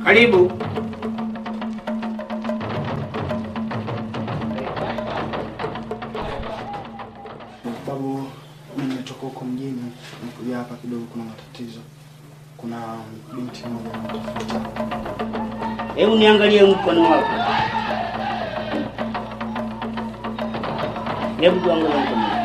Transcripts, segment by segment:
Karibu. Babu, mimi nimetoka huko mjini, nikuja hapa kidogo, kuna matatizo. Kuna binti mmoja anatafuta. Hebu niangalie mkono wako. Hebu tuangalie mkono wako.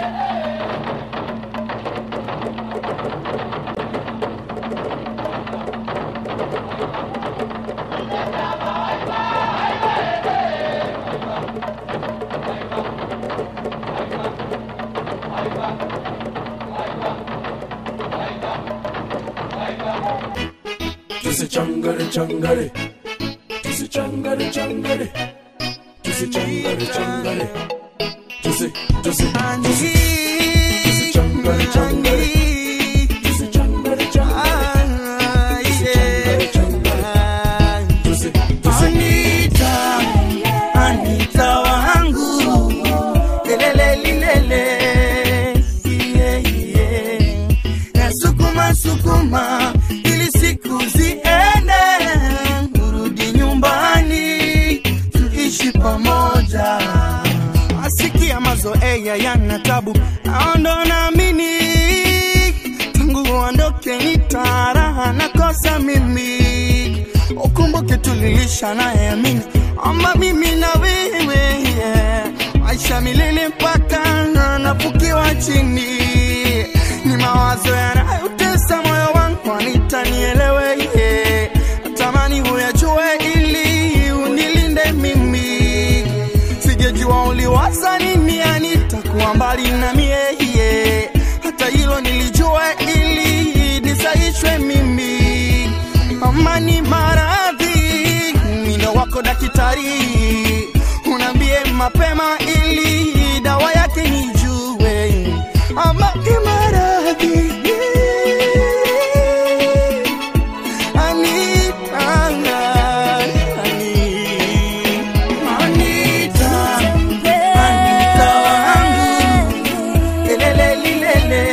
Tusichangare changare, tusichangare changare, tusichangare changare, tusi tusi tusi tusichangare changare, tusichangare changare, tusichangare changare, tusi tusi Anita, Anita wangu, lelele lilele, yeah, yeah. Nasukuma sukuma ili siku ziende, urudi nyumbani tuishi pamoja. Asikia mazoea yana tabu, aondo naamini tangu uondoke nitaraha nakosa mimi ukumbuke tulilisha naye amini ama mimi na wewe yeah. maisha milele mpaka nafukiwa chini ni mawazo yanayotesa moyo wangu anitanielewe yeah. natamani huyajue ili unilinde mimi sijejua uliwaza nini anitakuwa mbali na mie yeah. hata hilo nilijua ili nisaishwe mimi amani maradhi mindo wako daktari unaambie mapema ili dawa yake nijue amani maradhi Anita, Anita, Anita wangu, lelele lilele.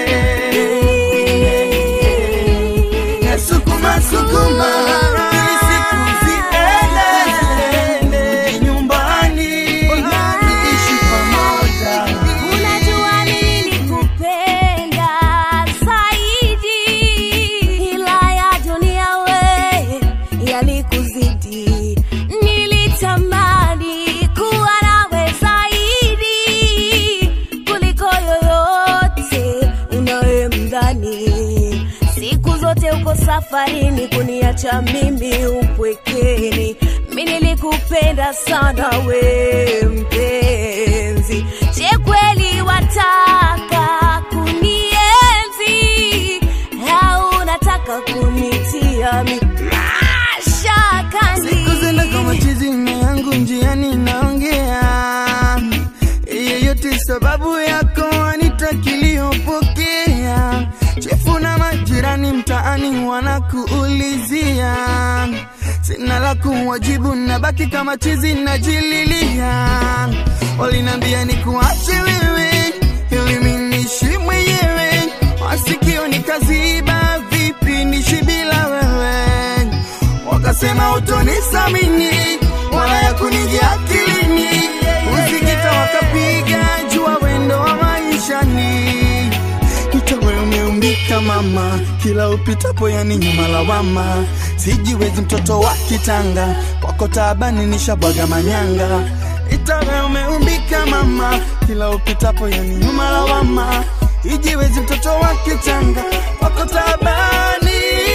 Nasukuma sukuma ili siku ziende nyumbani tuishi pamoja. Unajua nilikupenda zaidi, ila ya dunia we yalikuzidi. Nilitamani kuwa nawe zaidi kuliko yoyote unayemdhani. Siku zote uko safarini kuniacha mimi upwekeni. Mi nilikupenda sana we mpenzi, je kweli wataka kunienzi au unataka kunitia mi mashakani? Siku zenda kama chizi na yangu njiani naongea yeyote sababu yako anitakiliyopokea chefu na majirani mtaani wanakuulizia sina la kuwajibu nabaki kama chizi najililia walinambia ni kuache wewe ili minishi mwenyewe masikio nikaziba vipi nishi bila wewe wakasema utonisamini wala ya kunijia akilini usikita wakapiga jua wendo wa maishani Itawe umeumbika mama, kila upitapo yani nyuma lawama. Sijiwezi mtoto wa kitanga, kwako taabani nishabwaga manyanga. Itawe umeumbika mama, kila upitapo yani nyuma lawama. Ijiwezi mtoto wa kitanga, kwako taabani.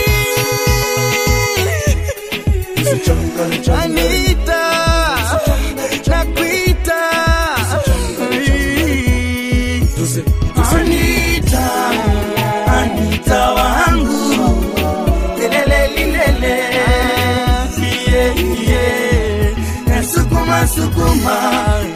tusichangare changare, Anita, nakuita. tusi tusi Anita, Anita wangu, lelele lilele, yeah, yeah. Nasukuma sukuma